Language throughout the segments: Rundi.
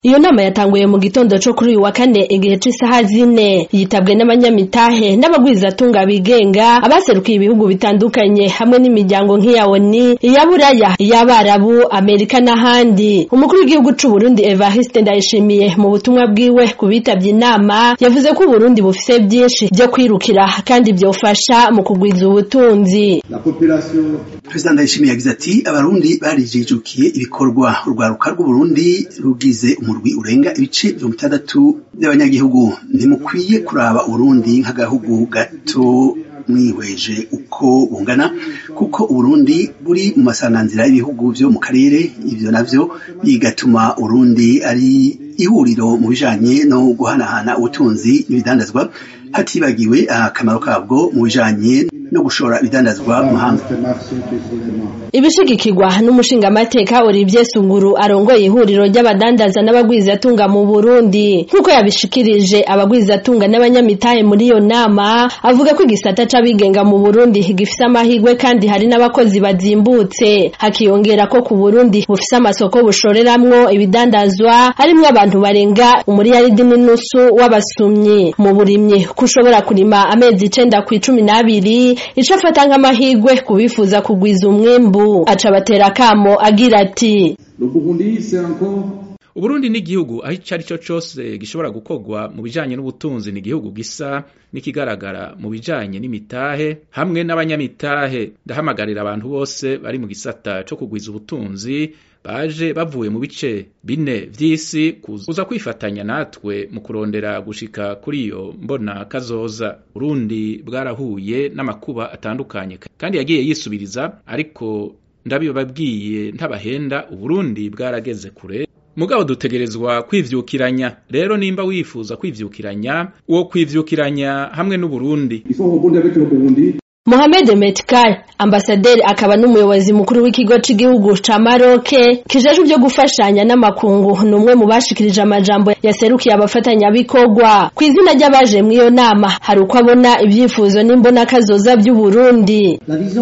Iyo nama yatanguye mu gitondo co kuri uyu wa kane igihe c'isaha zine yitabwe n'abanyamitahe n'abagwizatunga bigenga abaserukiye ibihugu bitandukanye hamwe n'imiryango nk'iya ONU iya Buraya iy'Abarabu Amerika n'ahandi umukuru w'igihugu c'u Burundi Evariste Ndayishimiye mu butumwa bwiwe ku bitavye inama yavuze ko Uburundi bufise vyinshi vyo kwirukira kandi vyofasha mu kugwiza ubutunzi Perezida Ndayishimiye yagize ati abarundi barijijukiye ibikorwa urwaruka rw'Uburundi rugize umurwi urenga ibice mirongo itandatu by'abanyagihugu ntimukwiye kuraba Uburundi nk'agahugu gato mwihweje uko bungana kuko Uburundi buri mu masanganzira y'ibihugu vyo mu karere ivyo navyo bigatuma Uburundi ari ihuriro mu bijanye no guhanahana ubutunzi n'ibidandazwa hatibagiwe akamaro kabwo mu bijanye no gushora ibidandazwa mu mahanga ibishigikirwa n'umushingamateka Olivier Sunguru arongoye ihuriro ry'abadandaza n'abagwizatunga mu Burundi nk'uko yabishikirije abagwizatunga n'abanyamitahe muri iyo nama avuga ko igisata c'abigenga mu Burundi gifise amahirwe kandi hari n'abakozi bazimbutse hakiyongera ko ku Burundi bufise amasoko bushoreramwo ibidandazwa harimwo abantu barenga umuriyaridi n'inusu w'abasumyi mu burimyi kushobora kurima amezi icenda kw'icumi n'abiri ico afata nk'amahirwe kubifuza kugwiza umwimbu aca batera akamo agira ati Uburundi ni igihugu aho ico ari cyo cose gishobora gukorwa mu bijanye n'ubutunzi ni igihugu gisa n'ikigaragara mu bijanye n'imitahe hamwe n'abanyamitahe ndahamagarira abantu bose bari mu gisata co kugwiza ubutunzi baje bavuye mu bice bine vy'isi kuza kwifatanya natwe mu kurondera gushika kuri iyo mbona kazoza Burundi bwarahuye n'amakuba atandukanye kandi yagiye yisubiriza ariko ndabibabwiye ntabahenda Uburundi bwarageze kure mugabo dutegerezwa kwivyukiranya rero nimba wifuza kwivyukiranya uwo kwivyukiranya hamwe n'Uburundi Mohamed Metkar ambasaderi akaba n'umuyobozi mukuru w'ikigo c'igihugu ca Maroc kijejwe byo gufashanya n'amakungu numwe mu bashikirije amajambo yaserukiye abafatanya bikorwa ku izina ry'abaje mu iyo nama hari uko abona ivyifuzo n'imbona kazoza by'u Burundi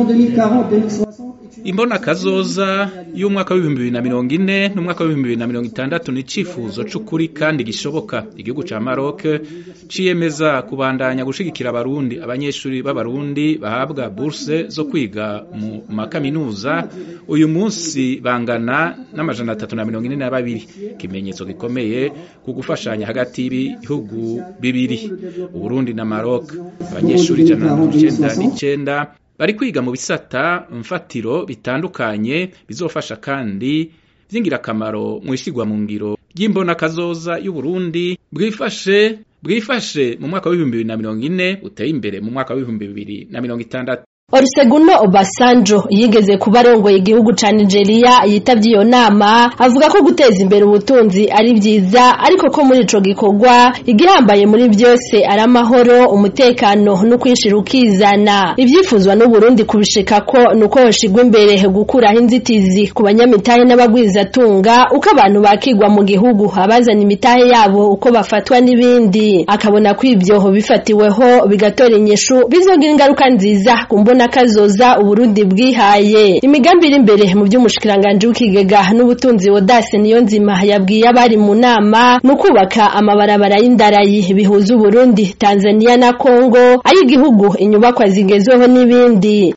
imbona kazoza y'umwaka w'ibihumbi bibiri na mirongo ine n'umwaka w'ibihumbi bibiri na mirongo itandatu ni icifuzo c'ukuri kandi gishoboka igihugu ca Maroc ciyemeza kubandanya gushigikira abarundi abanyeshuri b'abarundi bahabwa bourse zo kwiga mu makaminuza uyu munsi bangana n'amajana atatu na mirongo ine na babiri ikimenyetso gikomeye ku gufashanya hagati y'ibihugu bibiri Uburundi na Maroc abanyeshuri ijana na mirongo icenda n'icenda bari kwiga mu bisata mfatiro bitandukanye bizofasha kandi vy'ingirakamaro mu ishigwa mu ngiro ry'imbona kazoza y'u Burundi bwifashe bwifashe mu mwaka w'ibihumbi bibiri na mirongo ine uteye imbere mu mwaka w'ibihumbi bibiri na mirongo itandatu Olusegun Obasanjo yigeze kuba arongoye igihugu ca Nigeria yitavye iyo nama avuga ko guteza imbere ubutunzi ari vyiza ariko ko muri ico gikorwa igihambaye muri vyose ari amahoro umutekano no kwishira ukizana ivyifuzwa n'u Burundi kubishika ko nuko hoshigwa imbere gukuraho inzitizi ku banyamitahe n'abagwizatunga uko abantu bakigwa mu gihugu abazana imitahe yabo uko bafatwa n'ibindi akabona ko ivyo bifatiweho bigatora inyishu bizogira ingaruka nziza kumbona kazoza Uburundi bwihaye imigambi iri imbere mu by'umushikiranganje w'ikigega n'ubutunzi Wodase niyo nzima yabwiye abari mu nama no kubaka amabarabara y'indarayi bihuza Uburundi Tanzania na Kongo ay'igihugu inyubakwa zigezweho n'ibindi